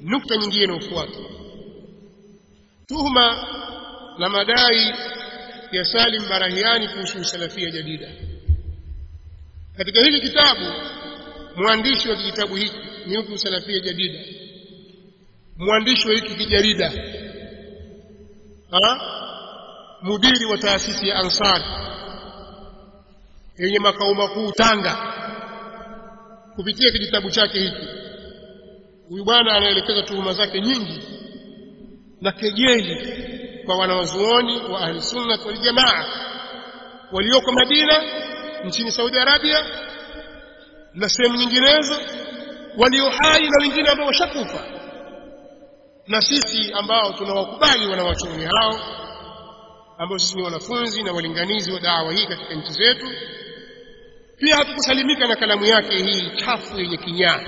nukta nyingine inayofuata tuhuma na madai ya Salim Barahiani kuhusu salafia jadida katika hili kitabu mwandishi wa kitabu hiki ni mtu salafia jadida mwandishi wa hiki kijarida ha mudiri wa taasisi ya Ansar yenye makao makuu Tanga kupitia kijitabu chake hiki huyu bwana anaelekeza tuhuma zake nyingi na kejeli kwa wanawazuoni wa ahli sunna wal jamaa walioko Madina nchini Saudi Arabia na sehemu nyinginezo walio hai na wengine ambao washakufa na sisi ambao tunawakubali wanawachuoni hao ambao sisi ni wanafunzi na walinganizi wa dawa hii katika nchi zetu pia hatukusalimika na kalamu yake hii chafu yenye kinyaa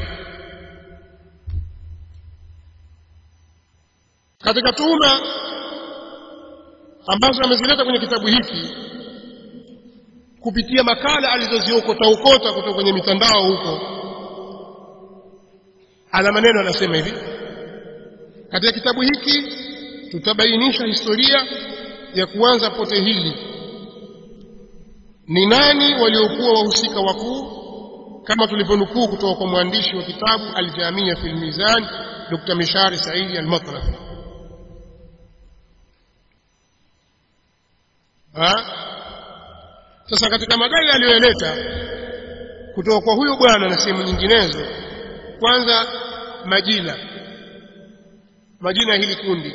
katika tuhuma ambazo amezileta kwenye kitabu hiki kupitia makala alizoziokota ukota kutoka kwenye mitandao huko ana maneno anasema hivi katika kitabu hiki tutabainisha historia ya kuanza pote hili ni nani waliokuwa wahusika wakuu kama tulivyonukuu kutoka kwa mwandishi wa kitabu Al-Jamia fil Mizan Dr. Mishari Saidi Al-Matrafi sasa katika madai aliyoeleta kutoka kwa huyo bwana na sehemu nyinginezo kwanza majina majina hili kundi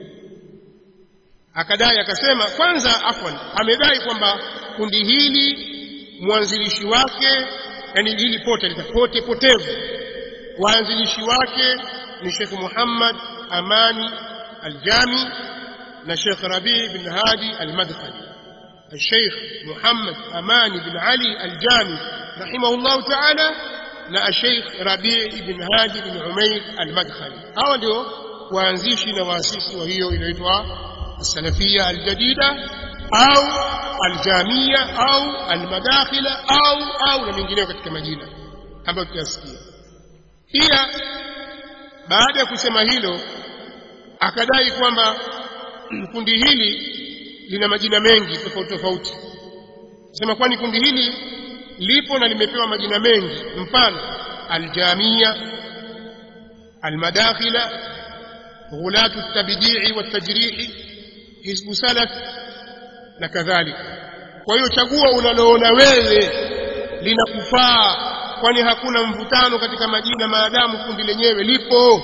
akadai akasema kwanza afwan amedai kwamba kundi hili mwanzilishi wake yani hili pote litapote potevu waanzilishi wake ni Sheikh Muhammad Amani Aljami na Sheikh Rabi bin Hadi Almadkhali الشيخ محمد أماني بن علي الجامي رحمه الله تعالى na الشيخ ربيع بن هادي بن عمير المدخلي hao ndio waanzishi na waasisi wa hiyo inaitwa السلفية الجديدة au aljamia au almadakhila au au na mengineyo katika majina ambayo tutasikia pia baada ya kusema hilo akadai kwamba kundi hili lina majina mengi tofauti tofauti sema kwani kundi hili lipo na limepewa majina mengi mfano aljamia almadakhila ghulatu التبديع والتجريح حزب سلف na kadhalika kwa hiyo chagua unaloona wewe linakufaa kwani hakuna mvutano katika majina maadamu kundi lenyewe lipo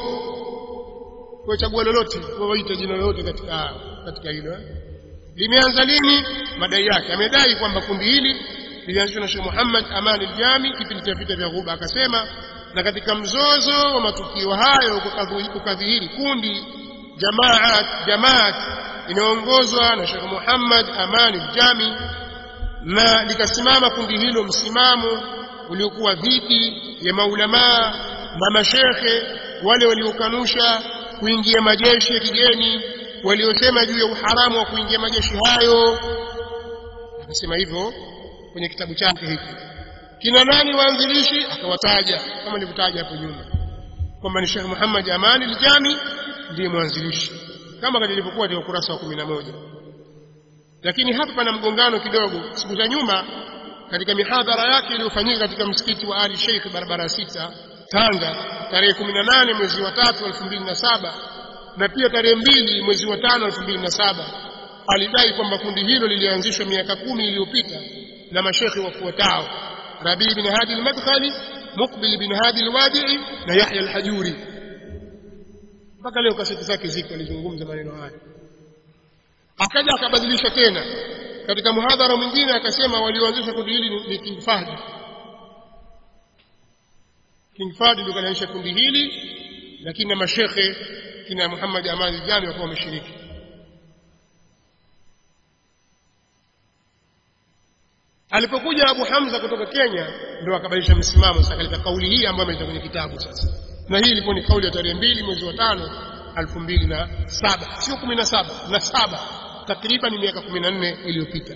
kwa chagua lolote waita jina lolote katika katika hilo eh? limeanza lini madai yake amedai kwamba kundi hili lilianzishwa na Sheikh Muhammad Aman al-Jami kipindi cha vita vya Ghuba akasema na katika mzozo wa matukio hayo kukadhihiri kundi jamaat jamaat inaongozwa na Sheikh Muhammad Aman al-Jami na likasimama kundi hilo msimamo uliokuwa dhidi ya maulamaa na mashekhe wale waliokanusha kuingia majeshi ya kigeni waliosema juu ya uharamu wa kuingia majeshi hayo akasema hivyo kwenye kitabu chake hiki kina nani waanzilishi akawataja kama nilivyotaja hapo nyuma kwamba ni Sheikh Muhammad Amani al-Jami ndiye mwanzilishi kama ilivyokuwa katika ukurasa wa 11 lakini hapa pana mgongano kidogo siku za nyuma katika mihadhara yake iliyofanyika katika msikiti wa Ali Sheikh barabara sita Tanga tarehe 18 mwezi wa 3 2007 na pia tarehe mbili mwezi wa 5 2007 alidai kwamba kundi hilo lilianzishwa miaka kumi iliyopita na mashekhi wafuatao Rabi bin Hadi al-Madkhali Muqbil bin Hadi al-Wadi'i na Yahya al-Hajuri mpaka leo kaseti zake ziko alizungumza maneno haya akaja akabadilisha tena katika muhadhara mwingine akasema walioanzisha kundi hili ni King Fahd King Fahd ndio kalianzisha kundi hili lakini na mashekhe kina Muhammad Amani Jami wakuwa wameshiriki alipokuja Abu Hamza kutoka Kenya ndio akabadilisha msimamo sasa katika kauli hii ambayo imeita kwenye kitabu sasa na hii ilikuwa ni kauli ya tarehe mbili mwezi wa tano elfu mbili na saba sio kumi na saba na saba takriban miaka kumi na nne iliyopita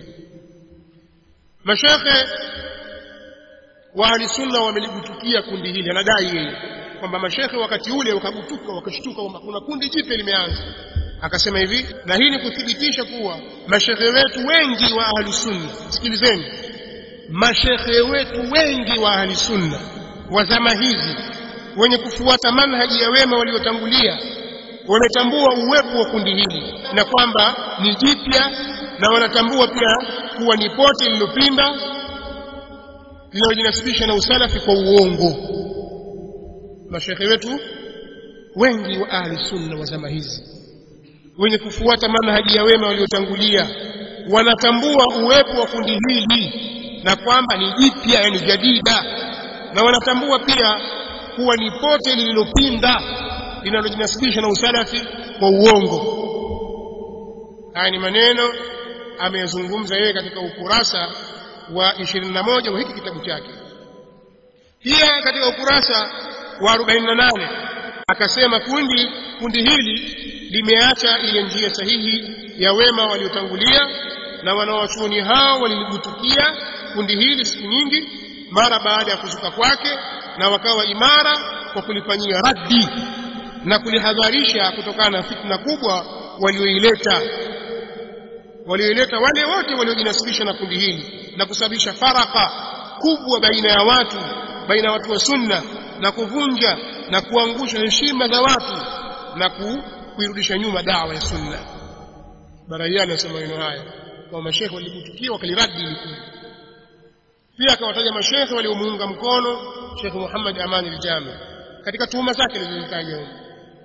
mashekhe wa ahli sunna wameligutukia kundi hili anadai yeye kwamba mashekhe wakati ule wakagutuka wakashtuka kwamba kuna kundi jipya limeanza akasema hivi na hii ni kuthibitisha kuwa mashekhe wetu wengi wa ahli sunna sikilizeni mashekhe wetu wengi wa ahli sunna wa zama hizi wenye kufuata manhaji ya wema waliotangulia wametambua uwepo wa kundi hili na kwamba ni jipya na wanatambua pia kuwa ni pote lililopinda linalojinasibisha na usalafi kwa uongo mashekhe wetu wengi wa ahli sunna wa zama hizi wenye kufuata manhaji ya wema waliotangulia wanatambua uwepo wa kundi hili na kwamba ni jipya yani jadida na wanatambua pia kuwa ni pote lililopinda linalojinasibisha na usalafi kwa uongo haya ni maneno ameyazungumza yeye katika ukurasa wa 21 wa hiki kitabu chake pia katika ukurasa wa 48 akasema kundi kundi hili limeacha ile njia sahihi ya wema waliotangulia na wanawachuoni hao waliligutukia kundi hili siku nyingi mara baada ya kuzuka kwake na wakawa imara kwa kulifanyia raddi na kulihadharisha kutokana na fitna kubwa walioileta walioileta wale wote waliojinasibisha na kundi hili na kusababisha faraka kubwa baina ya watu baina ya watu wa sunna na kuvunja na kuangusha heshima za watu na ku, kuirudisha nyuma dawa ya sunna baraiani anasema maneno haya kwa mashekhe waligutukia wakaliradi ili kundi pia akawataja mashekhe waliomuunga mkono Sheikh Muhammad Amani al-Jami katika tuhuma zake alizozitaja huko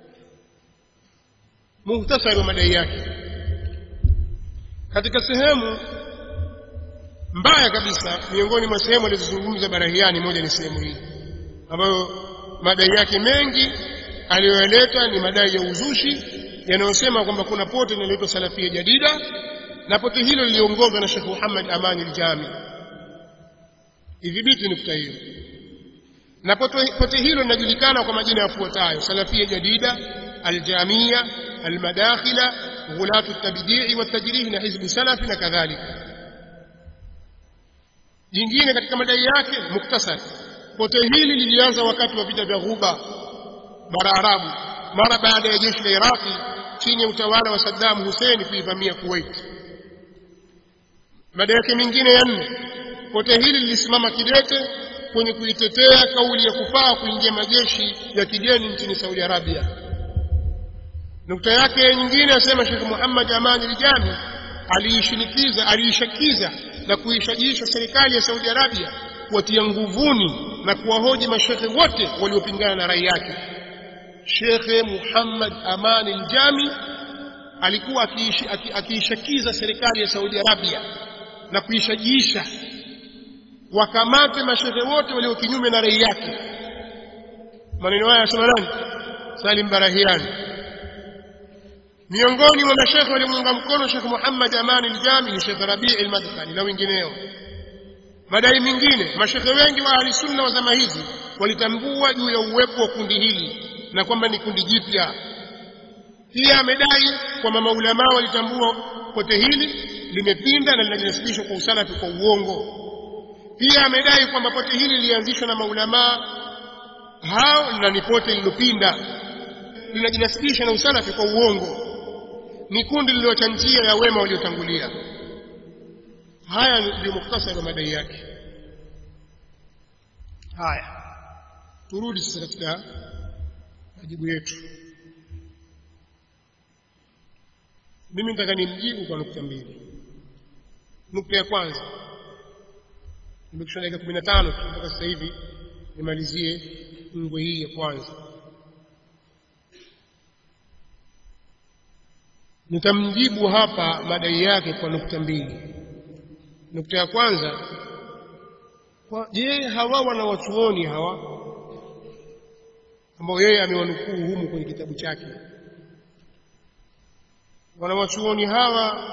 muhtasari wa madai yake katika sehemu mbaya kabisa miongoni mwa sehemu alizozungumza Barahiani moja ni sehemu hii ambayo madai yake mengi aliyoyaleta ni madai ya uzushi yanayosema kwamba kuna pote linaloitwa Salafia Jadida na pote hilo liliongozwa na Sheikh Muhammad Amani al-Jami idhibiti nukta hiyo na pote, pote hilo linajulikana kwa majina yafuatayo Salafia Jadida Aljamia Almadakhila Ghulatu Tabdii wa Tajrih na Hizbu Salafi na kadhalika jingine katika madai yake muktasar pote hili lilianza wakati wa vita vya Ghuba bara Arabu mara baada ya jeshi la Iraqi chini ya utawala wa Saddam Hussein kuivamia Kuwait madai yake mengine ya nne pote hili lilisimama kidete kwenye kuitetea kauli ya kufaa kuingia majeshi ya kigeni nchini Saudi Arabia. Nukta yake nyingine asema Sheikh Muhammad Amani Rijani aliishinikiza aliishakiza na kuishajiisha serikali ya Saudi Arabia kuwatia nguvuni na kuwahoji mashekhe wote waliopingana na rai yake. Sheikh Muhammad Amani Aljami alikuwa akiishakiza serikali ya Saudi Arabia na kuishajiisha wakamate mashehe wote walio kinyume na rai yake maneno haya yasema nani Salim Barahiani miongoni mwa mashehe waliomuunga mkono Sheikh Muhammad Amani al-Jami ni Sheikh Rabi' al-Madkhali na wengineo madai mengine mashehe wengi wa ahli sunna wa zama hizi walitambua juu ya uwepo wa kundi hili na kwamba ni kundi jipya pia amedai kwamba maulama walitambua pote hili limepinda na linajinasibishwa kwa usalafi kwa uongo pia amedai kwamba pote hili lilianzishwa na maulamaa hao na ni pote lilopinda linajinasibisha na usalafi kwa uongo ni kundi lililoacha njia ya wema waliotangulia haya ndio muktasari wa madai yake haya turudi sasa katika majibu yetu mimi nataka nimjibu kwa nukta mbili nukta ya kwanza nimekisha dakika kumi na tano tu mpaka sasa hivi nimalizie ngwe hii ya kwanza nitamjibu hapa madai yake kwa nukta mbili nukta ya kwanza kwa je hawa wanawachuoni hawa ambao yeye amewanukuu humu kwenye kitabu chake wanawachuoni hawa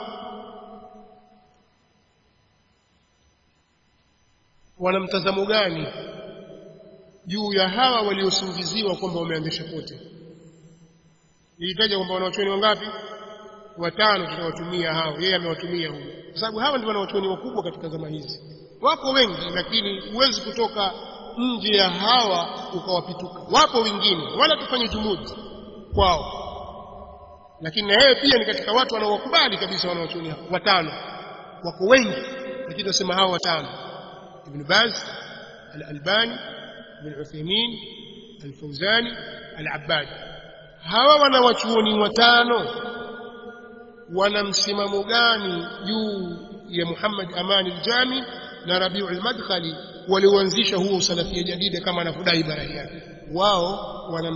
wana mtazamo gani juu ya hawa waliosingiziwa kwamba wameanzisha pote nilitaja kwamba wanawachuoni wangapi watano tutawatumia hao yeye amewatumia huyo kwa sababu hawa ndio wanawachuoni wakubwa katika zama hizi wako wengi lakini huwezi kutoka nje ya hawa ukawapituka wapo wengine wala tufanye jumudi kwao lakini na yeye pia ni katika watu wanaowakubali kabisa wanaochuoni watano wako wengi lakini tunasema hawa watano ibn Baz al-Albani ibn Uthaymeen al-Fawzani al-Abbad hawa wanawachuoni watano wana msimamo gani juu ya Muhammad Amani al-Jami na Rabiu al-Madkhali walioanzisha huo salafia jadida kama anavyodai barai yake wao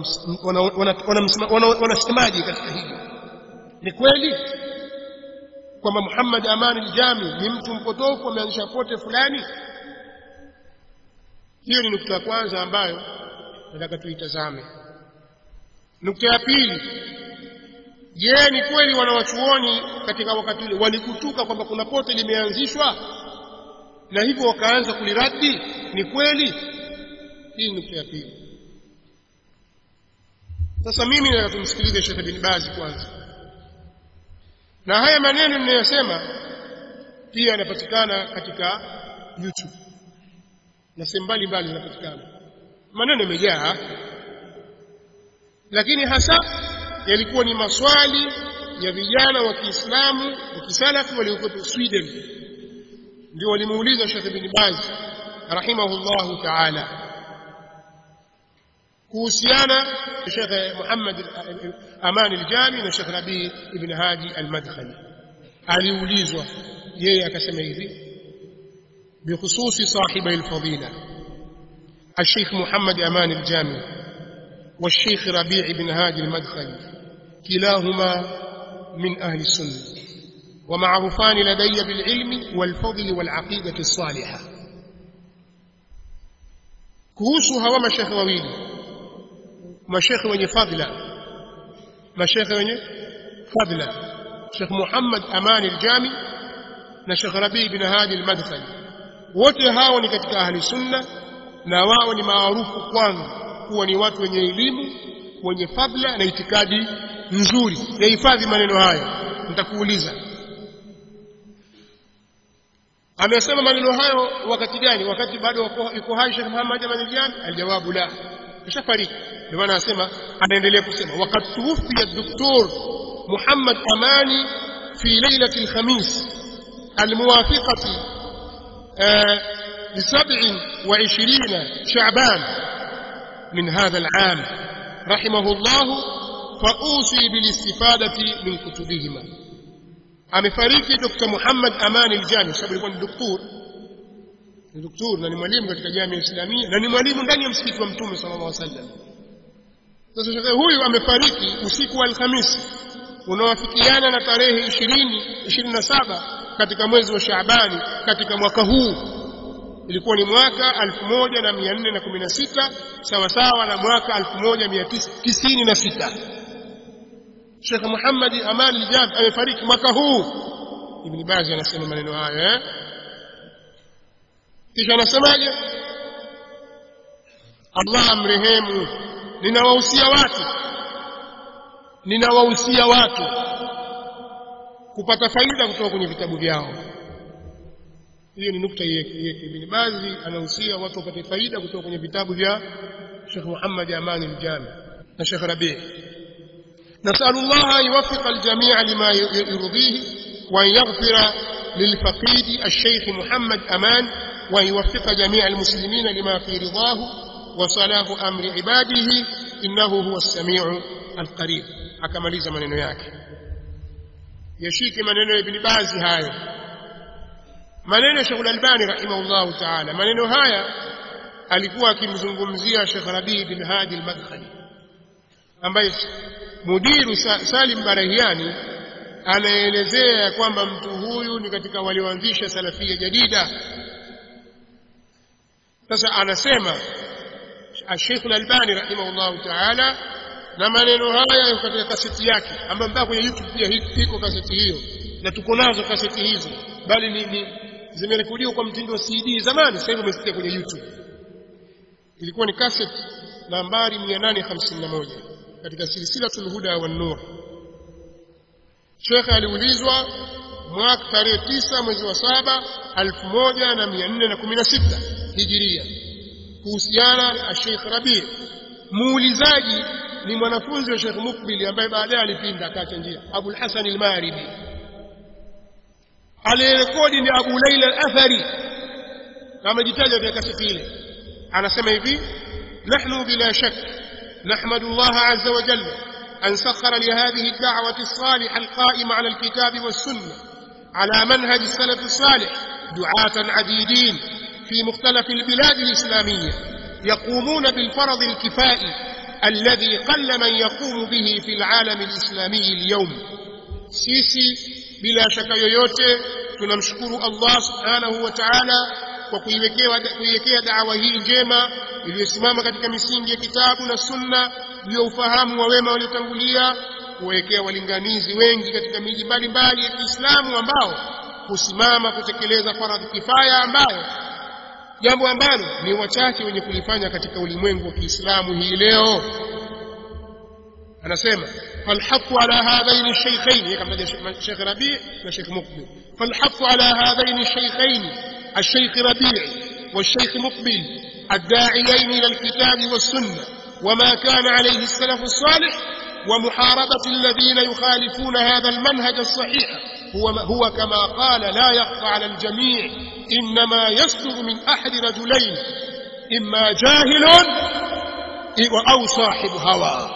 wanasemaje katika hili ni kweli kwamba Muhammad Amani al-Jami ni mtu mpotofu ameanzisha pote fulani hiyo ni nukta ya kwanza ambayo nataka tuitazame nukta ya pili je ni kweli wanawachuoni katika wakati ule walikutuka kwamba kuna pote limeanzishwa na hivyo wakaanza kuliradi ni kweli hii ni nukta ya pili sasa mimi nataka tumsikilize Sheikh bin Baz kwanza na haya maneno ninayosema pia yanapatikana katika YouTube na sehemu mbalimbali zinapatikana maneno yamejaa lakini hasa yalikuwa ni maswali ya vijana wa Kiislamu wa kisalafi waliokuwa Sweden ndio walimuuliza Sheikh bin Baz rahimahullahu ta'ala kuhusiana na Sheikh Muhammad Aman al-Jami na Sheikh Rabi ibn Hadi al-Madkhali aliulizwa yeye akasema hivi بخصوص صاحبي الفضيلة الشيخ محمد أمان الجامي والشيخ ربيع بن هادي المدخلي كلاهما من أهل السنة ومعروفان لدي بالعلم والفضل والعقيدة الصالحة كهوسها ومشيخ وويلي مشيخ وني فضلا مشيخ وني فضلا شيخ محمد أمان الجامي نشيخ ربيع بن هادي المدخلي wote hao ni katika ahli sunna na wao ni maarufu kwangu kuwa ni watu wenye elimu wenye fadla na itikadi nzuri yahifadhi maneno hayo nitakuuliza amesema maneno hayo wakati gani wakati bado yuko hai Sheikh Muhammad Amanijani aljawabu la kishafariki ndio maana anasema anaendelea kusema wakati tuwfiya الدكتور محمد أماني في ليلة الخميس الموافقة لسبع وعشرين شعبان من هذا العام رحمه الله فأوصي بالاستفادة من كتبهما amefariki Dr. Muhammad Amani Aljami sababu alikuwa ni daktari ni daktari na ni mwalimu katika jamii ya Islamia na ni mwalimu ndani ya msikiti wa Mtume sallallahu alaihi wasallam sasa shekhe huyu amefariki usiku wa Alhamisi unaowafikiana na tarehe 20 27 katika mwezi wa Shaabani katika mwaka huu ilikuwa ni mwaka 1416 sawa sawa na mwaka 1996 Sheikh Muhammad Aman al-Jam amefariki mwaka huu Ibn Baz anasema maneno haya eh kisha anasemaje Allah amrehemu ninawahusia watu ninawahusia watu kupata faida kutoka kwenye vitabu vyao hiyo ni nukta yake Ibn Baz anahusia watu wapate faida kutoka kwenye vitabu vya Sheikh Muhammad Aman al-Jami na Sheikh Rabi' نسأل الله أن يوفق الجميع لما يرضيه وأن يغفر للفقيد الشيخ محمد أمان وأن يوفق جميع المسلمين لما في رضاه وصلاح أمر عباده إنه هو السميع القريب akamaliza maneno yake yashike maneno ya Ibn Bazi hayo maneno ya Sheikh Al-Albani rahimahullah ta'ala maneno haya alikuwa akimzungumzia Sheikh Rabi bin Hadi al-Madkhali ambaye mudiru Salim Barahiani anaelezea kwamba mtu huyu ni katika walioanzisha salafia jadida sasa anasema Sheikh Al-Albani rahimahullah ta'ala na maneno haya katika kaseti yake ambayo mpaka kwenye YouTube pia iko kaseti hiyo na tuko nazo kaseti hizo bali ni, ni zimerekodiwa kwa mtindo wa CD zamani sasa hivi umesikia kwenye YouTube ilikuwa ni kaseti nambari 851 katika silsilatul huda wan nur Sheikh aliulizwa mwaka tarehe 9 mwezi wa saba 1416 Hijiria kuhusiana na Sheikh Rabi muulizaji ni mwanafunzi wa Sheikh Mukbil ambaye baadaye alipinda akaacha njia Abu al-Hasan al-Maribi aliyerekodi ni Abu Laila al-Athari kama jitaja vya kaseti ile anasema hivi nahnu bila shak نحمد الله عز وجل أن سخر لهذه الدعوة الصالحة القائمة على الكتاب والسنة على منهج السلف الصالح دعاة عديدين في مختلف البلاد الإسلامية يقومون بالفرض الكفائي الذي قل من يقوم به في العالم الإسلامي اليوم سيسي بلا شك yoyote tunamshukuru Allah subhanahu wa ta'ala kwa kuiwekea dawa hii njema iliyosimama katika misingi ya kitabu na sunna juu ya ufahamu wa wema waliotangulia kuwekea walinganizi wengi katika miji mbalimbali ya Kiislamu ambao kusimama kutekeleza faradhi kifaya ambayo jambo ambalo ni wachache wenye kulifanya katika ulimwengu wa Kiislamu hii leo anasema falhafu ala hadhain ash-shaykhain kama Sheikh Rabi' na Sheikh Mukbil falhafu ala hadhain ash-shaykhain الشيخ ربيع والشيخ مقبل الداعيين إلى الكتاب والسنة وما كان عليه السلف الصالح ومحاربة الذين يخالفون هذا المنهج الصحيح هو, هو كما قال لا يخفى على الجميع إنما يصدر من أحد رجلين إما جاهل أو صاحب هوى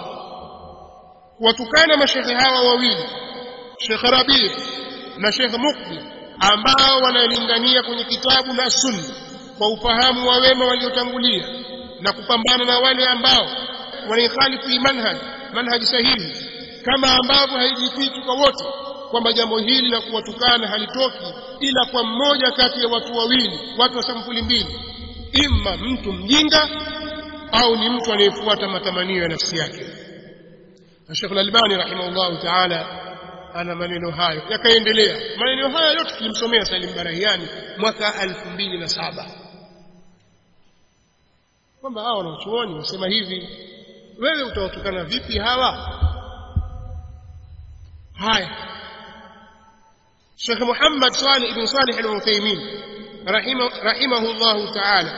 وتكان مشيخ هوى وويل شيخ ربيع نشيخ مقبل ambao wanalingania kwenye kitabu na sunna kwa ufahamu wa wema waliotangulia na kupambana na wale ambao wanaihalifu manhaj manhaj sahihi kama ambavyo haijipiti kwa wote kwamba jambo hili la kuwatukana halitoki ila kwa mmoja kati ya watu wawili watu wa sampuli mbili imma mtu mjinga au ni mtu anayefuata matamanio ya nafsi yake Sheikh Al-Albani rahimahullah ta'ala ana maneno hayo yakaendelea maneno haya yote tulimsomea Salim Barahiani mwaka 2007 kwamba hawa wanachuoni wasema hivi wewe utawatukana vipi hawa haya Sheikh Muhammad Salih ibn Salih al-Uthaymeen rahimahu Allah ta'ala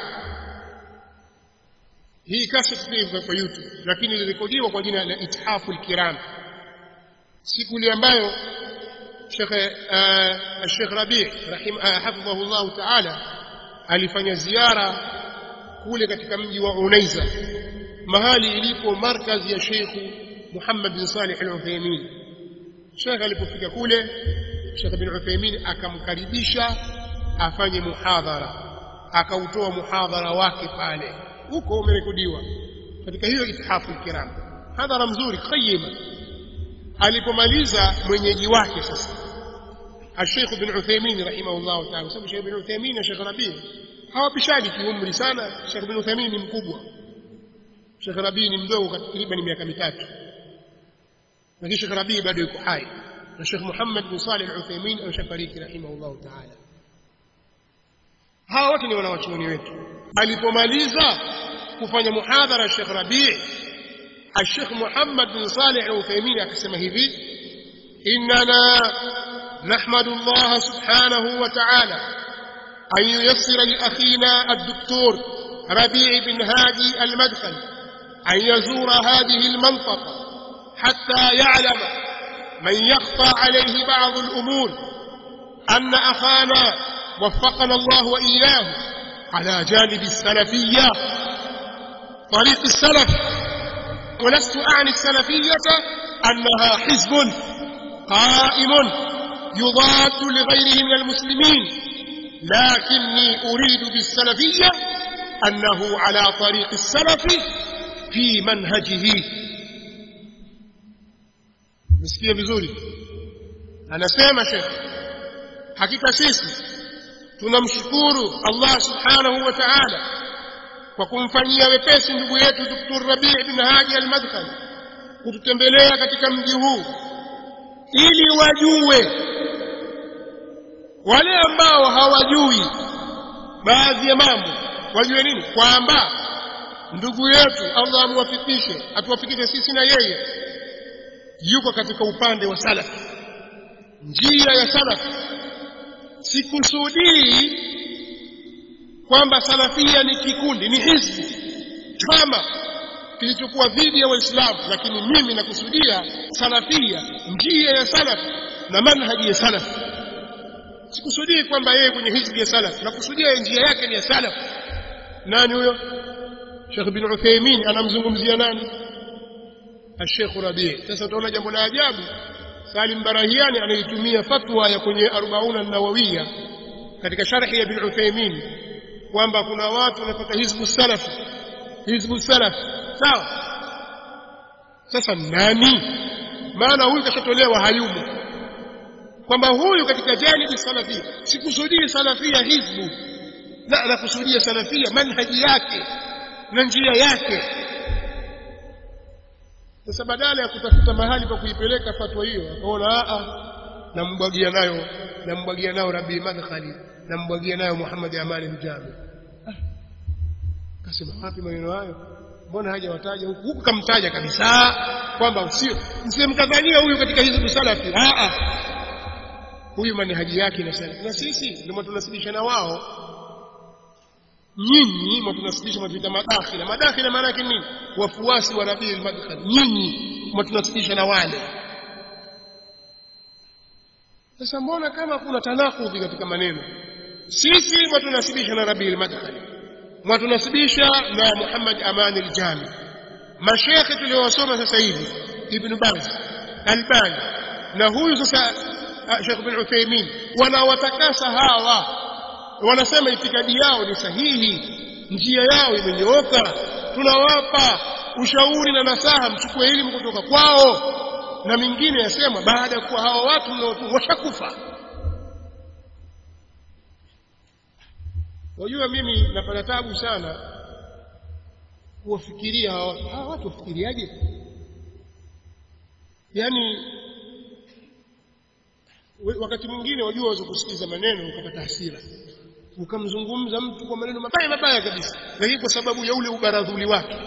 hii kaseti pia kwa YouTube lakini ilirekodiwa kwa jina la Ithafu al-Kiram siku ile ambayo Sheikh Sheikh Rabi' rahim hafidhahu Allah ta'ala alifanya ziara kule katika mji wa Unaiza mahali ilipo markazi ya Sheikh Muhammad bin Salih al-Uthaymeen Sheikh alipofika kule Sheikh bin Uthaymeen akamkaribisha afanye muhadhara akautoa muhadhara wake pale huko umerekodiwa katika hiyo ithafu kiram hadhara mzuri qayyima alipomaliza mwenyeji wake sasa الشيخ بن عثيمين رحمه الله تعالى sababu Sheikh bin Uthaymeen na Sheikh Rabi hawapishani kiumri sana Sheikh bin Uthaymeen ni mkubwa Sheikh Rabi ni mdogo takriban miaka mitatu lakini Sheikh Rabi bado yuko hai na Sheikh Muhammad bin Salih al-Uthaymeen ameshafariki rahimahullah ta'ala hawa wote ni wanawachuoni wetu alipomaliza kufanya muhadhara Sheikh Rabi الشيخ محمد بن صالح العثيمين akasema hivi إننا نحمد الله سبحانه وتعالى أن ييسر لأخينا الدكتور ربيع بن هادي المدخل أن يزور هذه المنطقة حتى يعلم من يخفى عليه بعض الأمور أن أخانا وفقنا الله وإياه على جانب السلفية طريق السلف ولست أعني السلفية أنها حزب قائم يضاد لغيره من المسلمين لكني أريد بالسلفية أنه على طريق السلف في منهجه مسكية بزوري أنا سيما شيخ حقيقة سيسي tunamshukuru Allah subhanahu wa ta'ala kwa kumfanyia wepesi ndugu yetu Dr. Rabi' bin Hadi al-Madkhali kututembelea katika mji huu ili wajue wale ambao hawajui baadhi ya mambo wajue nini kwamba ndugu yetu Allah amwafikishe atuwafikishe sisi na yeye yuko katika upande wa salaf njia ya salaf sikusudii kwamba salafia ni kikundi ni hizbi chama kilichokuwa dhidi ya waislamu lakini mimi nakusudia salafia njia ya salaf na manhaji ya salaf sikusudii kwamba yeye kwenye hizbi ya salaf nakusudia njia yake ni ya salaf nani huyo Sheikh bin Uthaymeen anamzungumzia nani Sheikh Rabi sasa utaona jambo la ajabu Salim Barahiani anaitumia fatwa ya kwenye 40 an-Nawawiyya katika sharhi ya bin Uthaymeen kwamba kuna watu wanapata hizbu salaf hizbu salaf sawa sasa nani maana huyu kashatolewa hayumo kwamba huyu katika janibi salafia sikusudii salafia hizbu la nakusudia salafia manhaji yake na njia yake sasa badala ya kutafuta mahali pa kuipeleka fatwa hiyo akaona a nambwagia nayo nambwagia nayo Rabi Madkhali nambwagia nayo Muhammad Amali Mjami kasema wapi maneno hayo mbona hajawataja huku huku kamtaja kabisa kwamba usio msimkadhania huyu katika hizbu salafi a a huyu manhaji yake na salafi na sisi ndio tunasibisha na wao nyinyi mtunasibisha mavita madakhila madakhila maana yake nini wafuasi wa Rabi al-Madkhali nyinyi mtunasibisha na wale sasa mbona kama kuna tanakudhi katika maneno sisi mtunasibisha na Rabi al-Madkhali mwatunasibisha na Muhammad Aman al-Jami mashekhe tuliowasoma sasa hivi Ibn Baz Albani na huyu sasa Sheikh bin Uthaymeen wanawatakasa hawa wanasema itikadi yao ni sahihi njia yao imenyooka tunawapa ushauri na nasaha mchukue elimu kutoka kwao na mingine yasema baada ya kuwa hawa watu mnaotu washakufa wajua mimi napata tabu sana kuwafikiria hawa watu hawa watu wafikiriaje yaani wakati mwingine wajua waweza kusikiza maneno ukapata hasira ukamzungumza mtu kwa maneno mabaya mabaya kabisa lakini kwa sababu ya ule ubaradhuli wake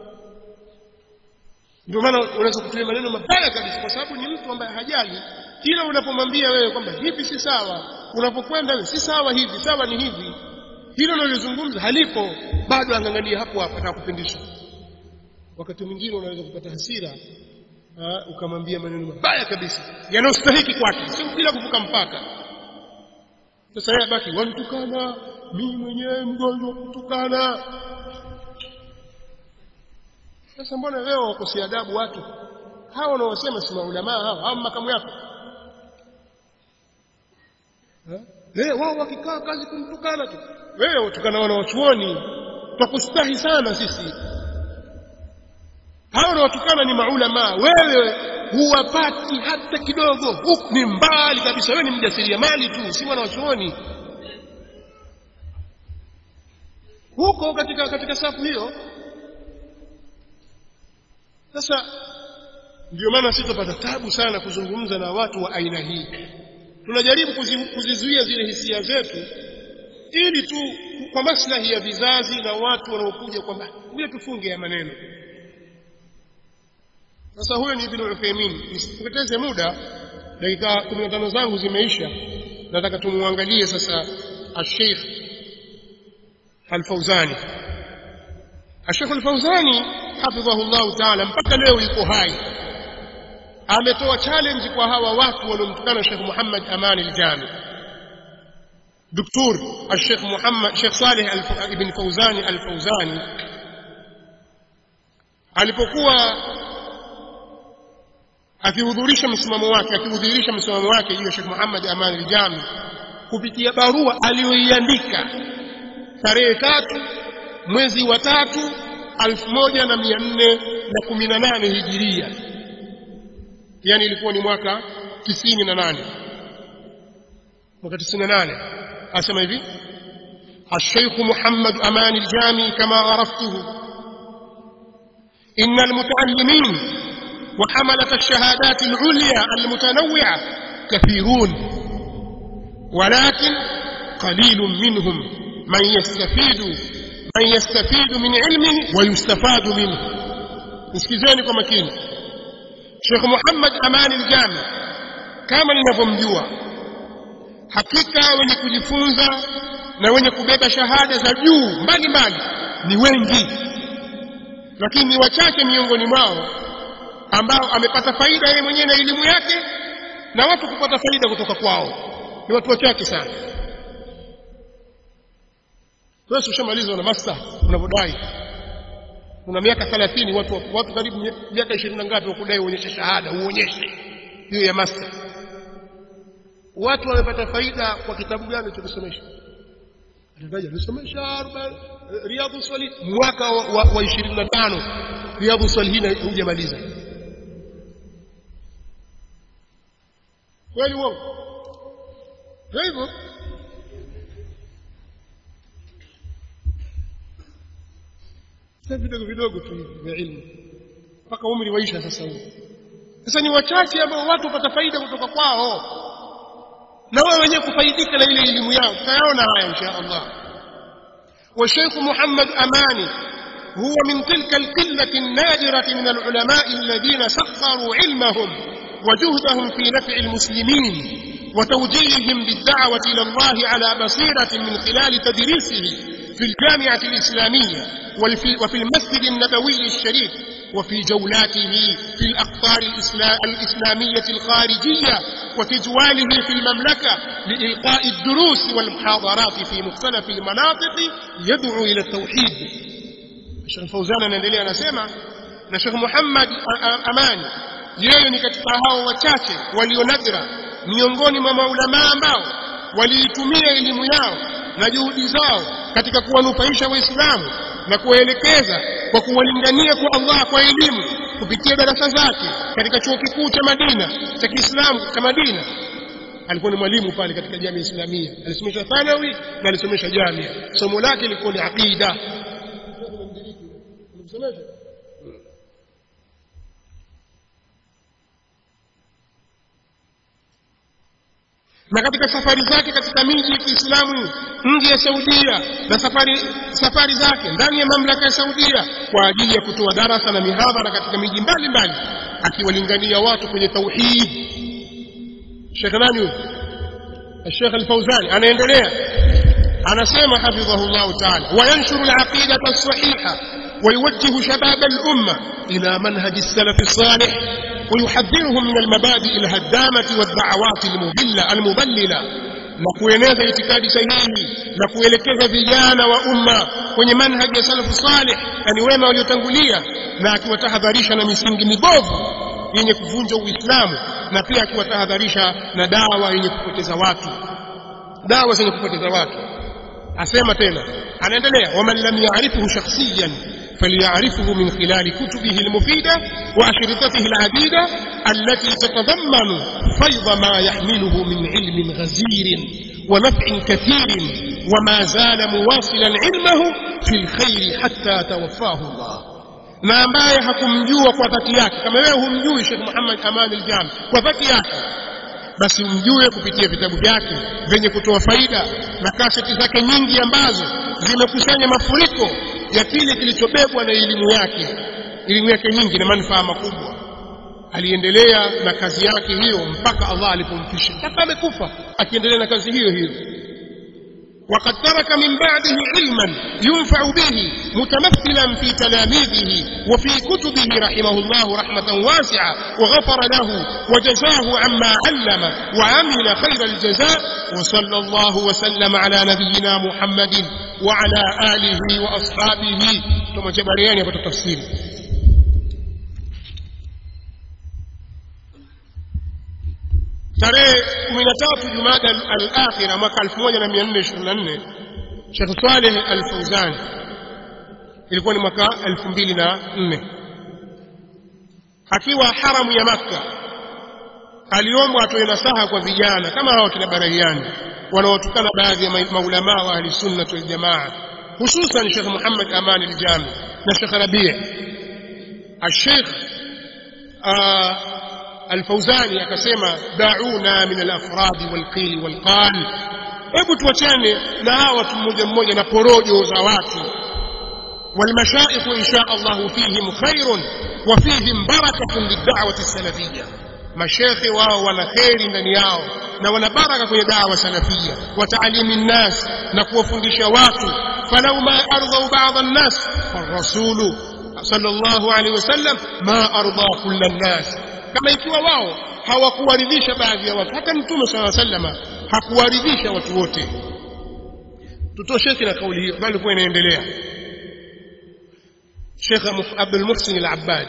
ndio maana unaweza kutumia maneno mabaya kabisa kwa sababu ni mtu ambaye hajali kila unapomwambia wewe kwamba hivi si sawa unapokwenda wewe si sawa hivi sawa ni hivi hilo unalozungumza halipo bado angangania hapo hapo atakupindisha wakati mwingine unaweza kupata hasira ukamwambia maneno mabaya kabisa yanayostahiki kwake si bila kuvuka mpaka sasa yeye baki wanitukana mimi mwenyewe mgonjwa kutukana sasa mbona leo wakosea adabu watu hawa wanaosema si maulamaa hawa hawa makamu yako eh wao wakikaa kazi kumtukana tu wewe utukana wana wachuoni twakustahi sana sisi hao wanaotukana ni maulama wewe huwapati hata kidogo huku ni mbali kabisa wewe ni mjasiriamali tu si mwana wachuoni huko katika katika safu hiyo sasa ndio maana sisi tupata tabu sana kuzungumza na watu wa aina hii tunajaribu kuzizuia zile hisia zetu ili tu kwa maslahi ya vizazi na watu wanaokuja kwamba ngoja tufunge ya maneno sasa huyo ni Ibn Uthaymeen nisipoteze muda dakika 15 zangu zimeisha nataka tumuangalie sasa al-Sheikh Al-Fauzani Al-Sheikh Al-Fauzani hafidhahu Allah Ta'ala mpaka leo yuko hai ametoa challenge kwa hawa watu waliomtukana Sheikh Muhammad Aman al-Jami دكتور الشيخ محمد شيخ صالح ابن فوزاني الفوزاني alipokuwa akihudhurisha msimamo wake akihudhurisha msimamo wake juu ya Sheikh Muhammad Aman al-Jami kupitia barua aliyoiandika tarehe tatu mwezi wa tatu alfu moja na mia nne na kumi na nane hijiria yani ilikuwa ni mwaka tisini na nane mwaka tisini na nane asema hivi الشيخ محمد أمان الجامي كما عرفته إن المتعلمين وحملة الشهادات العليا المتنوعة كثيرون ولكن قليل منهم من يستفيد من يستفيد من علمه ويستفاد منه نسكيزاني kwa makini Sheikh Muhammad Aman al-Jami kama ninavyomjua hakika wenye kujifunza na wenye kubeba shahada za juu mbalimbali ni wengi lakini ni wachache miongoni mwao ambao amepata faida yeye mwenyewe na elimu yake na watu kupata faida kutoka kwao ni watu wachache sana wewe ushamaliza na master unavyodai una miaka 30 watu watu karibu miaka 20 na ngapi wakudai uonyeshe shahada uonyeshe hiyo ya master watu wamepata faida kwa kitabu gani ulichosomesha atataja alisomesha riadhu swali mwaka wa, wa, wa 25 riadhu swalihin hujamaliza kweli uongo ndio hivyo vidogo vidogo tu hivi vya ilmu mpaka umri waisha sasa huu sasa ni wachache ambao watu wapata faida kutoka kwao na wao wenyewe kufaidika na ile elimu yao tutayaona haya insha Allah والشيخ محمد أماني هو من تلك القلة النادرة من العلماء الذين سخروا علمهم وجهدهم في نفع المسلمين وتوجيههم بالدعوة إلى الله على بصيرة من خلال تدريسه في الجامعة الإسلامية وفي المسجد النبوي الشريف وفي جولاته في الأقطار الإسلامية الخارجية وتجواله في المملكة لإلقاء الدروس والمحاضرات في مختلف المناطق يدعو إلى التوحيد الشيخ الفوزان anaendelea anasema na Sheikh Muhammad Amani yeye ni katika hao wachache walionadra miongoni mwa maulama ambao waliitumia elimu yao na juhudi zao katika kuwanufaisha waislamu na kuwaelekeza kwa kuwalingania kwa Allah kwa elimu kupitia darasa zake katika chuo kikuu cha Madina cha Kiislamu cha Madina alikuwa ni mwalimu pale katika jamii islamia alisomesha thanawi na alisomesha jamia somo lake lilikuwa ni aqida na katika safari zake katika miji ya Kiislamu nje ya Saudia na safari safari zake ndani ya mamlaka ya Saudia kwa ajili ya kutoa darasa na mihadhara katika miji mbalimbali akiwalingania watu kwenye tauhid Sheikh nani huyo Sheikh Al-Fauzani anaendelea anasema hafidhahullah ta'ala wayanshuru al-aqidata as-sahiha ويوجه شباب الأمة إلى منهج السلف الصالح ويحذرهم من المبادئ الهدامة والدعوات المضلة المضللة na kueneza itikadi sahihi na kuelekeza vijana wa umma kwenye manhaji ya salafu salih yani wema waliotangulia na akiwatahadharisha na misingi mibovu yenye kuvunja uislamu na pia akiwatahadharisha na dawa yenye kupoteza watu dawa zenye kupoteza watu asema tena anaendelea waman lam ya'rifuhu shakhsiyan فليعرفه من خلال كتبه المفيدة وأشرطته العديدة التي تتضمن فيض ما يحمله من علم غزير ونفع كثير وما زال مواصلا علمه في الخير حتى توفاه الله na ambaye hakumjua kwa dhati yake kama wewe humjui Sheikh Muhammad Aman al-Jami kwa dhati yake basi umjue kupitia vitabu vyake vyenye kutoa faida na kaseti zake nyingi ambazo zimekusanya mafuriko ya kile kilichobebwa na elimu yake elimu yake nyingi na manufaa makubwa aliendelea na kazi yake hiyo mpaka Allah alipomfisha mpaka amekufa akiendelea na kazi hiyo hiyo وقد ترك من بعده علما ينفع به متمثلا في تلاميذه وفي كتبه رحمه الله رحمة واسعة وغفر له وجزاه عما علم وعمل خير الجزاء وصلى الله وسلم على نبينا محمد وعلى آله وأصحابه ثم جبريان يبقى التفسير tarehe 13 Jumada al-akhira mwaka 1424 Sheikh Saleh Al-Fauzan ilikuwa ni mwaka 2004 akiwa haramu ya Makka aliombwa atoe nasaha kwa vijana kama hao kina Barahiani wanaotukana baadhi ya maulama wa ahli sunna wal jamaa hususan Sheikh Muhammad Aman al-Jami na Sheikh Rabi' الشيخ الفوزاني akasema dauna min al-afrad wal-qil wal-qal hebu tuachane na hawa watu mmoja mmoja na porojo za watu والمشائخ إن شاء الله فيهم خير وفيهم بركة للدعوة السلفية mashekhe wao wana kheri ndani yao na wana baraka kwenye dawa salafia wa taalimi nnas na kuwafundisha watu falau ma ardhau bada nnas farasulu sallallahu alaihi wasallam ma ardha kulla nnas kama ikiwa wao hawakuwaridhisha baadhi ya watu hata mtume sala sallama hakuwaridhisha watu wote tutosheke na kauli hiyo bali kuwa inaendelea Sheikh Abdul Muhsin Al-Abbad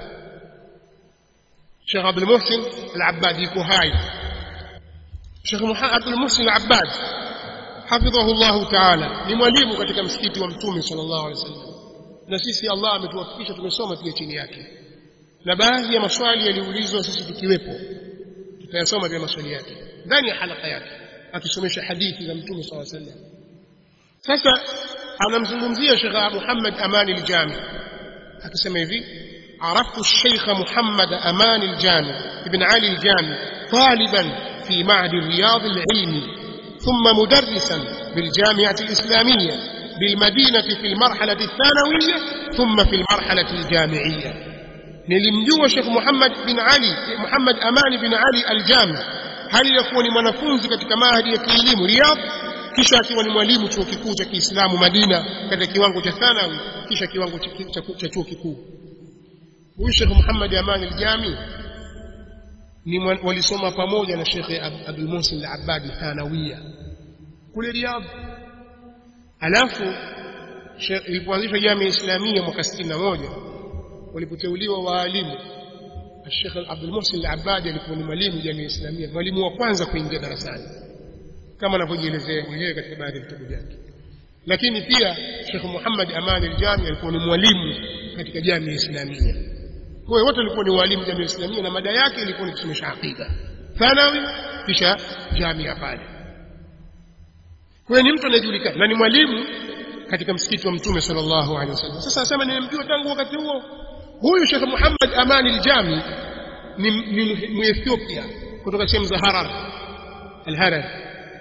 Sheikh Abdul Muhsin Al-Abbad yuko hai Sheikh Abdul Muhsin Al-Abbad hafidhahu Allah Ta'ala ni mwalimu katika msikiti wa Mtume sallallahu alaihi wasallam na sisi Allah ametuwafikisha tumesoma pia chini yake na baadhi ya maswali yaliulizwa sisi tukiwepo tutayasoma pia maswali yake ndani ya halaka yake akisomesha hadithi za Mtume sallallahu alaihi wasallam sasa anamzungumzia Sheikh Muhammad Amani al-Jami akisema hivi عرفت الشيخ محمد أمان الجامي ابن علي الجامي طالبا في معهد الرياض العلمي ثم مدرسا بالجامعة الإسلامية بالمدينة في المرحلة الثانوية ثم في المرحلة الجامعية nilimjua Sheikh Muhammad bin Ali Muhammad Amani bin Ali Al-Jami hali yakuwa ni mwanafunzi katika mahadi ya kielimu Riyadh kisha akiwa ni mwalimu chuo kikuu cha Kiislamu Madina katika kiwango cha thanawi kisha kiwango cha chuo kikuu huyu Sheikh Muhammad Amani Al-Jami ni walisoma pamoja na Sheikh Abdul Muhsin Al-Abbadi thanawiya kule Riyadh alafu ilipoanzishwa jamii islamia mwaka 61 walipoteuliwa waalimu Sheikh Abdul Muhsin Al-Abbadi alikuwa ni mwalimu jamii islamia mwalimu wa kwanza kuingia darasani kama anavyojielezea mwenyewe katika baadhi ya vitabu vyake lakini pia Sheikh Muhammad Amani Al-Jami alikuwa ni mwalimu katika jamii islamia kwa hiyo wote walikuwa ni walimu jamii islamia na mada yake ilikuwa ni kusomesha aqida thanawi kisha jamia pale kwa hiyo ni mtu anayejulikana na ni mwalimu katika msikiti wa mtume sallallahu alaihi wasallam sasa asema nimemjua tangu wakati huo huyu Sheikh Muhammad Amani al-Jami ni, ni Muethiopia kutoka sehemu za Harar al-Harar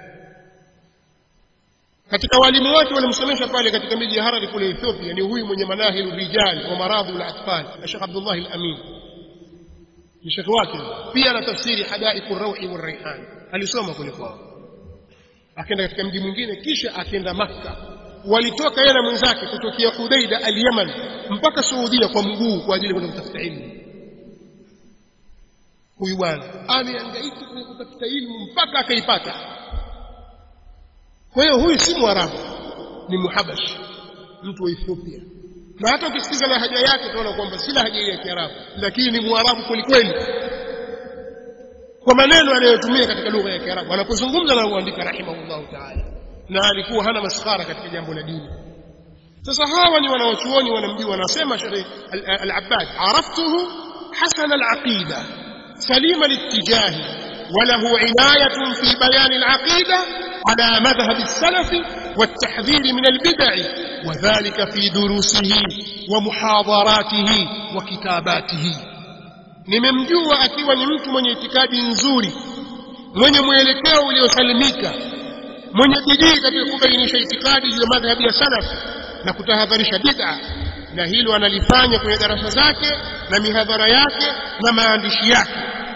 katika walimu wake walimsomesha pale katika miji ya Harar kule Ethiopia ni huyu mwenye manahilu rijal wa maradhi al-atfal Sheikh Abdullah al-Amin ni Sheikh wake pia ana tafsiri hadaiqu ar-rawhi war-rayhan alisoma kule kwao akaenda katika mji mwingine kisha akaenda Makka walitoka yeye na mwenzake kutokea Hudaida al-Yaman mpaka Saudia kwa mguu kwa ajili ya kwenda kutafuta elimu huyu bwana amehangaika kutafuta elimu mpaka akaipata kwa hiyo huyu si mwarabu ni muhabashi mtu wa Ethiopia na hata ukisikiza lahaja yake utaona kwamba si lahaja ya Kiarabu lakini ni mwarabu kweli kweli kwa maneno anayotumia katika lugha ya Kiarabu anapozungumza na kuandika rahimahullahu ta'ala na alikuwa hana maskhara katika jambo la dini sasa hawa ni wanawachuoni wanamjua wanasema Sheikh Al-Abbad araftuhu hasan al-aqida salim al-ittijahi وله عناية في بيان العقيدة على مذهب السلف والتحذير من البدع وذلك في دروسه ومحاضراته وكتاباته nimemjua akiwa ni mtu mwenye itikadi nzuri mwenye mwelekeo uliosalimika mwenye bidii katika kubainisha itikadi juu ya madhhabi ya salaf na kutahadharisha bid'a na hilo analifanya kwenye darasa zake na mihadhara yake na maandishi yake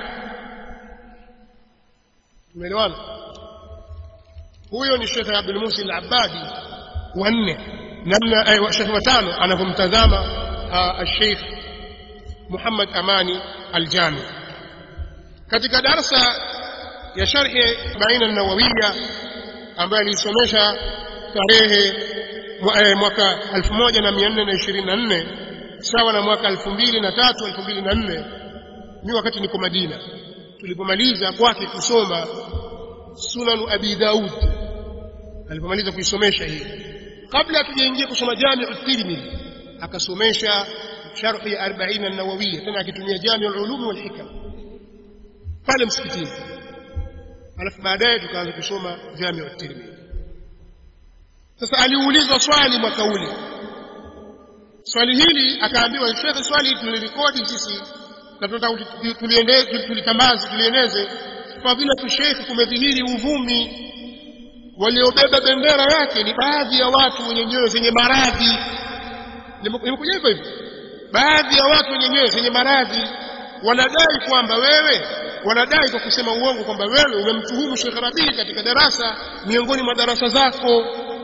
tumeelewana huyo ni Sheikh Abdul Musi al-Abbadi wanne namna eh, Sheikh watano anavyomtazama Sheikh Muhammad Amani al-Jami katika darasa ya sharhi baina an-Nawawiyya ambayo alisomesha tarehe mwaka 1424 sawa na mwaka 2003 2004 ni wakati niko Madina tulipomaliza kwake kusoma Sunan Abi Daud alipomaliza kuisomesha hii kabla tujaingia kusoma Jami'u Tirmidhi akasomesha sharh ya 40 an-Nawawiyya tena akitumia Jami'ul Ulum wal Hikam pale msikitini alafu baadaye tukaanza kusoma Jami'u Tirmidhi sasa aliulizwa swali mwaka ule swali hili akaambiwa shekhe swali tulirekodi sisi na tunataka tulieneze tulitambaze tulieneze fadhila sheikh kumedhihiri uvumi waliobeba bendera yake ni baadhi ya watu wenye nyoyo zenye maradhi nimekuja hivyo hivyo baadhi ya watu wenye nyoyo zenye maradhi wanadai kwamba wewe wanadai kwa kusema uongo kwamba wewe umemtuhumu Sheikh Rabii katika darasa miongoni mwa darasa zako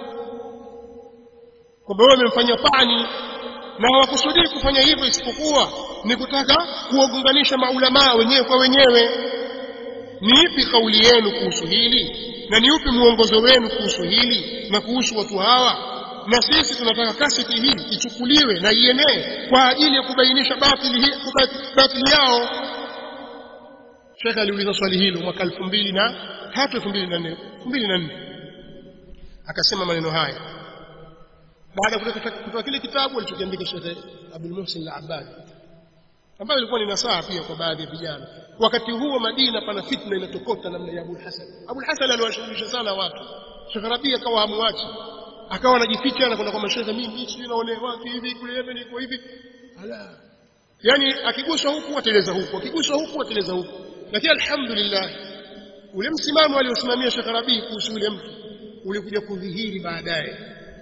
kwamba wewe umemfanyia pani na hawakusudii kufanya hivyo isipokuwa ni kutaka kuwagunganisha maulamaa wenyewe kwa wenyewe ni ipi kauli yenu kuhusu hili na ni upi mwongozo wenu kuhusu hili na kuhusu watu hawa na sisi tunataka kaseti hii ichukuliwe na ienee kwa ajili ya kubainisha batili, hii, batili yao shekhe aliuliza swali hilo mwaka elfu mbili na tatu elfu mbili na nne elfu mbili na nne akasema maneno haya baada ya kutoka kile kitabu alichokiandika shekhe abdul muhsin al abbad ambayo ilikuwa ni nasaha pia kwa baadhi ya vijana wakati huo madina pana fitna inatokota namna ya abul hasan abul hasan aliwashughulisha sana watu shekhe rabii akawa hamwachi akawa anajificha na kwenda kwa mashehe mimi sijui naonewa hivi kule Yemen iko hivi ala yani akiguswa huku ateleza huku akiguswa huku ateleza huku lakini alhamdulillah ule msimamo aliosimamia Sheikh Rabii kuhusu yule mtu ulikuja kudhihiri baadaye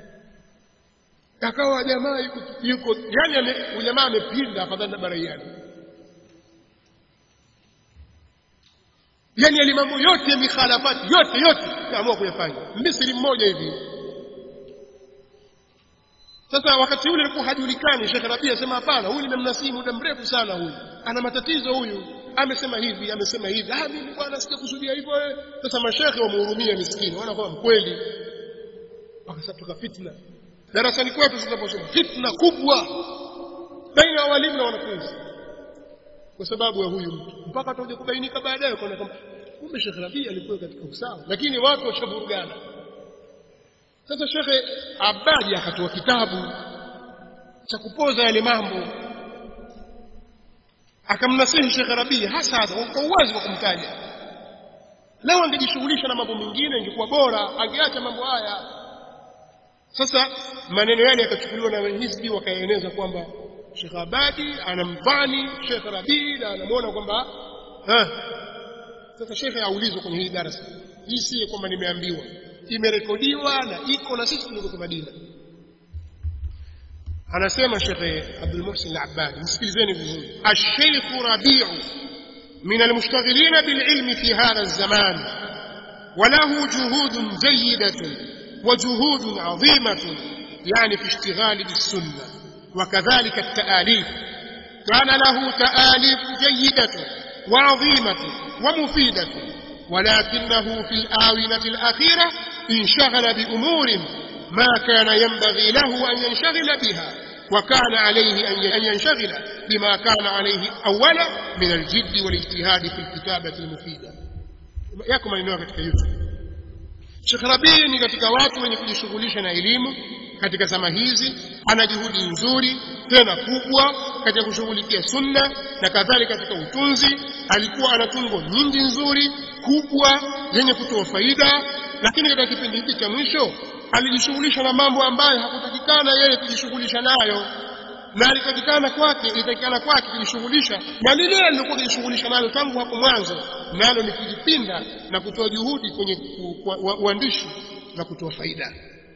akawa jamaa yuko, yuko yani jamaa amepinda afadhali na baraiani yani yale mambo yote ya mikhalafati yote yote kaamua kuyafanya Misri mmoja hivi sasa wakati ule alikuwa hajulikani Sheikh Rabi asema hapana huyu nimemnasihi muda mrefu sana huyu ana matatizo huyu amesema hivi amesema hivi ah mimi bwana sijakusudia hivyo sasa mashekhe wamhurumia miskini wana kwa mkweli wakasatoka fitna darasani kwetu tunaposoma fitna kubwa baina ya walimu na wanafunzi kwa sababu ya huyu mtu mpaka atakuja kubainika baadaye kwa kwamba kumbe Sheikh Rabi alikuwa katika usawa lakini watu washavurugana sasa shekhe Abadi akatoa kitabu cha kupoza yale mambo akamnasihi Sheikh Rabii hasa kwa uwazi wa kumtaja leo angejishughulisha na mambo mengine ingekuwa bora angeacha mambo haya sasa maneno yale yakachukuliwa na hizbi wakaeneza kwamba Sheikh Abadi anamdhani Sheikh Rabii na anamwona kwamba sasa shekhe aulizwa kwenye hii darasa hii si kwamba nimeambiwa imerekodiwa na iko na sisi tuliko Madina anasema Sheikh Abdul Muhsin Al-Abbad msikilizeni vizuri Al-Sheikh Rabi'u من المشتغلين بالعلم في هذا الزمان وله جهود جيدة وجهود عظيمة يعني في اشتغال بالسنة وكذلك التآليف كان له تآليف جيدة وعظيمة ومفيدة ولكنه في الآونة الأخيرة انشغل بأمور ما كان ينبغي له أن ينشغل بها وكان عليه أن ينشغل بما كان عليه أولا من الجد والاجتهاد في الكتابة المفيدة yako maneno katika YouTube Sheikh Rabii ni katika watu wenye kujishughulisha na elimu katika zama hizi ana juhudi nzuri tena kubwa katika kushughulikia sunna na kadhalika katika utunzi alikuwa ana tungo nyingi nzuri kubwa zenye kutoa faida lakini katika kipindi hiki cha mwisho alijishughulisha na mambo ambayo hakutakikana yeye kujishughulisha nayo na alitakikana kwake ilitakikana kwake kujishughulisha na lile alilokuwa kujishughulisha nalo tangu hapo mwanzo nalo ni kujipinda na kutoa juhudi kwenye uandishi na kutoa faida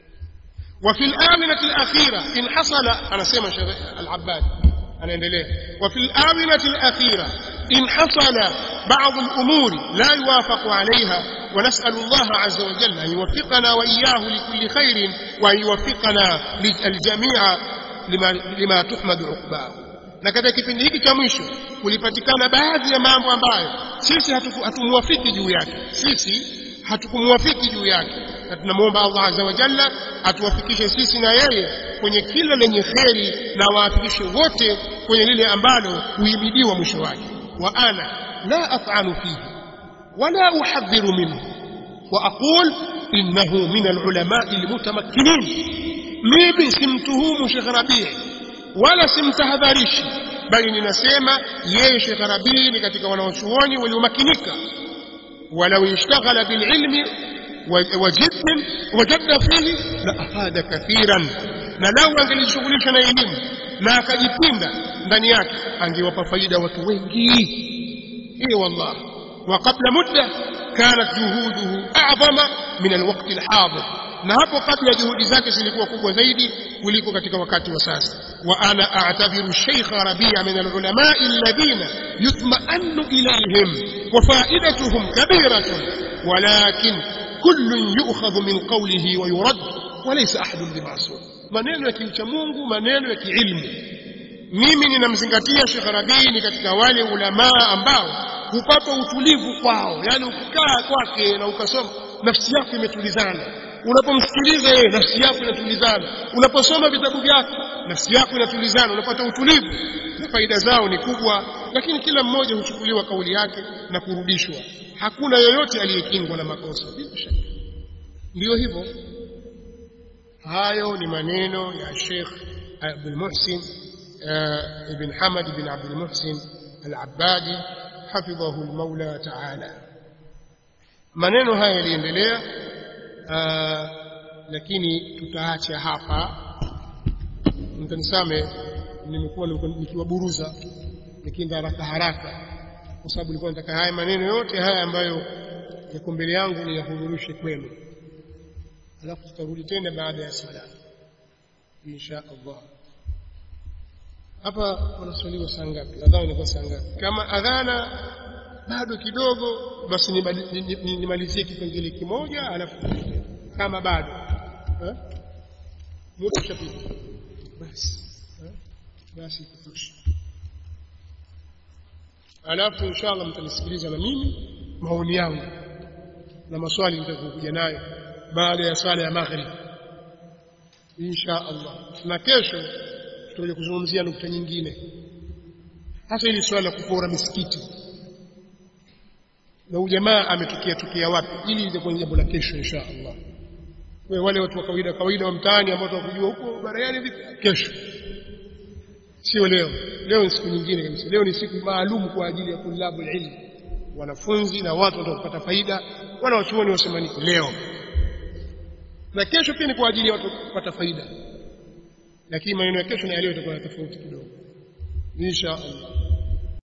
وفي الآونة الأخيرة إن حصل أنا سيما العباد أنا اندليه وفي الآونة الأخيرة إن حصل بعض الأمور لا يوافق عليها ونسأل الله عز وجل أن يوفقنا وإياه لكل خير وأن يوفقنا الجميع لما, لما تحمد عقباه na katika kipindi hiki cha mwisho kulipatikana baadhi ya mambo ambayo sisi hatumwafiki juu yake sisi hatukumwafiki juu yake na tunamwomba Allah azza wa jalla atuwafikishe sisi na yeye kwenye kila lenye kheri na waafikishe wote kwenye lile ambalo huimidiwa mwisho wake wa ana la af'alu fihi wala uhadhiru minhu wa aqul innahu min alulama'i almutamakkinin mimi simtuhumu Sheikh Rabii wala simtahadharishi bali ninasema yeye Sheikh Rabii ni katika wanaochuoni waliomakinika ولو اشتغل بالعلم وجد وجد فيه لافاد كثيرا na lau angelishughulisha na elimu na akajipinda ndani yake angewapa faida watu wengi hiyo wallah wa qabla mudda kanat juhuduhu a'zama min alwaqt alhadir na hapo kabla juhudi zake zilikuwa kubwa zaidi kuliko katika wakati wa sasa wa ana a'tabiru shaykh rabi'a min al-ulama alladhina yutma'annu ilayhim wa fa'idatuhum kabiratun walakin kullun yu'khadhu min qawlihi wa yurad wa laysa ahadun bima'sum maneno ya kimcha Mungu maneno ya kiilmu mimi ninamzingatia Sheikh Rabii ni katika wale ulamaa ambao hupata utulivu kwao yani ukikaa kwake na ukasoma nafsi yako imetulizana unapomsikiliza yeye nafsi yako inatulizana unaposoma vitabu vyake nafsi yako inatulizana unapata utulivu na faida zao ni kubwa lakini kila mmoja huchukuliwa kauli yake na kurudishwa hakuna yoyote aliyekingwa na makosa bila shaka ndio hivyo hayo ni maneno ya Sheikh Abdul Muhsin ibn Hamad ibn Abdul Muhsin al-Abbadi hafidhahu al-Maula ta'ala maneno haya yaliendelea lakini tutaacha hapa mtanisame nimekuwa nikiwaburuza nikienda haraka haraka kwa sababu nilikuwa nataka haya maneno yote haya ambayo yako mbele yangu niyahudhurishe kwenu alafu tutarudi tena baada ya sala insha Allah hapa wanaswaliwa saa ngapi adhana inakuwa saa ngapi kama adhana bado kidogo basi nimalizie kipengele kimoja alafu kama bado muda ushapita basi basi kutosha alafu inshallah mtanisikiliza na mimi maoni yangu na maswali nitakuja nayo baada ya swala ya maghrib insha Allah na kesho tutakuja kuzungumzia nukta nyingine hasa ili swala la kupora misikiti na ujamaa ametokea tokea wapi ili itakuwa jambo la kesho insha Allah wewe wale watu wa kawaida kawaida wa mtaani ambao tunakujua huko barayani vipi kesho sio leo leo ni siku nyingine kabisa leo ni siku maalum kwa ajili ya kulabu ilmu wanafunzi na watu watapata faida wanawachuoni wasema niko leo na kesho pia ni kwa ajili ya watu kupata faida lakini maneno ya kesho na leo itakuwa tofauti kidogo insha Allah